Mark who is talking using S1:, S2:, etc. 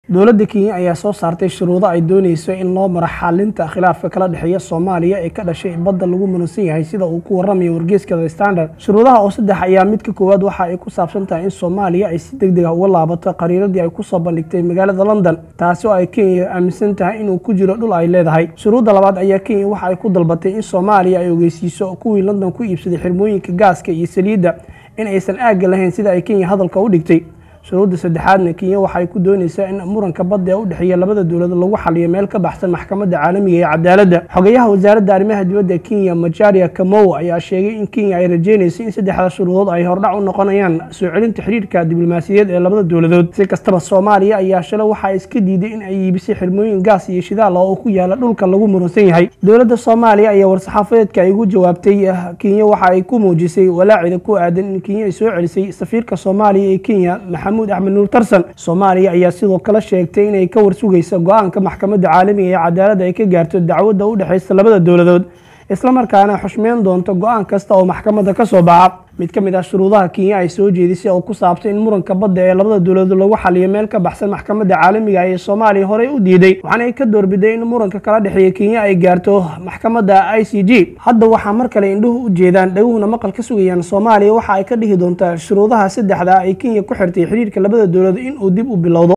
S1: dowladda kenya ayaa soo saartay shuruudo ay dooneyso in loo maro xalinta khilaafka kala dhexeeya soomaaliya ee ka dhashay badda lagu muransan yahay sida uu ku waramayo wargeeska the standard shuruudaha oo saddex ayaa midka koowaad waxa ay ku saabsan tahay in soomaaliya ay si deg deg ah uga laabato qariiradii ay kusoo bandhigtay magaalada london taasi oo ay kenya aaminsan tahay inuu ku jiro dhul ay leedahay shuruudda labaad ayaa kenya waxa ay ku dalbatay in soomaaliya ay ogeysiiso kuwii london ku iibsaday xirmooyinka gaaska iyo saliidda in aysan aagga lahayn sida ay kenya hadalka u dhigtay shuruudda saddexaadna kenya waxaay ku dooneysaa in muranka badda ee u dhexeeya labada dowlad lagu xaliyo meel ka baxsan maxkamadda caalamiga ee cadaaladda xogayaha wasaaradda arrimaha dibadda kenya majaria kamow ayaa sheegay in kenya ay rajeynayso in saddexda shuruudood ay hordhac u noqonayaan soo celinta xidhiirka diblomaasiyadeed ee labada dowladood si kastaba soomaaliya ayaa shalay waxaa iska diiday in ay iibisay xirmooyin gaas iyo shidaal oo ku yaala dhulka lagu muransan yahay dowladda soomaaliya ayaa war-saxaafadeedka ay ugu jawaabtay kenya waxa ay ku muujisay walaacida ku aadan in kenya ay soo celisay safiirka soomaaliya ee kenya maxamuud axmed nuur tarsan soomaaliya ayaa sidoo kale sheegtay inay ka warsugayso go-aanka maxkamadda caalamiga ee cadaaladda ay ka gaarto dacwadda u dhexaysa labada dowladood islamarkaana xushmeyn doonto go-aan kasta oo maxkamadda ka soo baxa mid ka mid ah shuruudaha kenya ay soo jeedisay oo ku saabsan in muranka badda ee labada dowladood lagu xaliyo meel ka baxsan maxkamadda caalamiga ee soomaaliya horey u diiday waxaana ay ka doorbiday in muranka kala dhexeeya kenya ay gaarto maxkamadda i c g hadda waxaa mar kale indhuhu u jeedaan dhaguhuna maqal ka sugayaan soomaaliya waxa ay ka dhihi doontaa shuruudaha saddexda ay kenya ku xirtay xiriirka labada dowladood in uu dib u bilowdo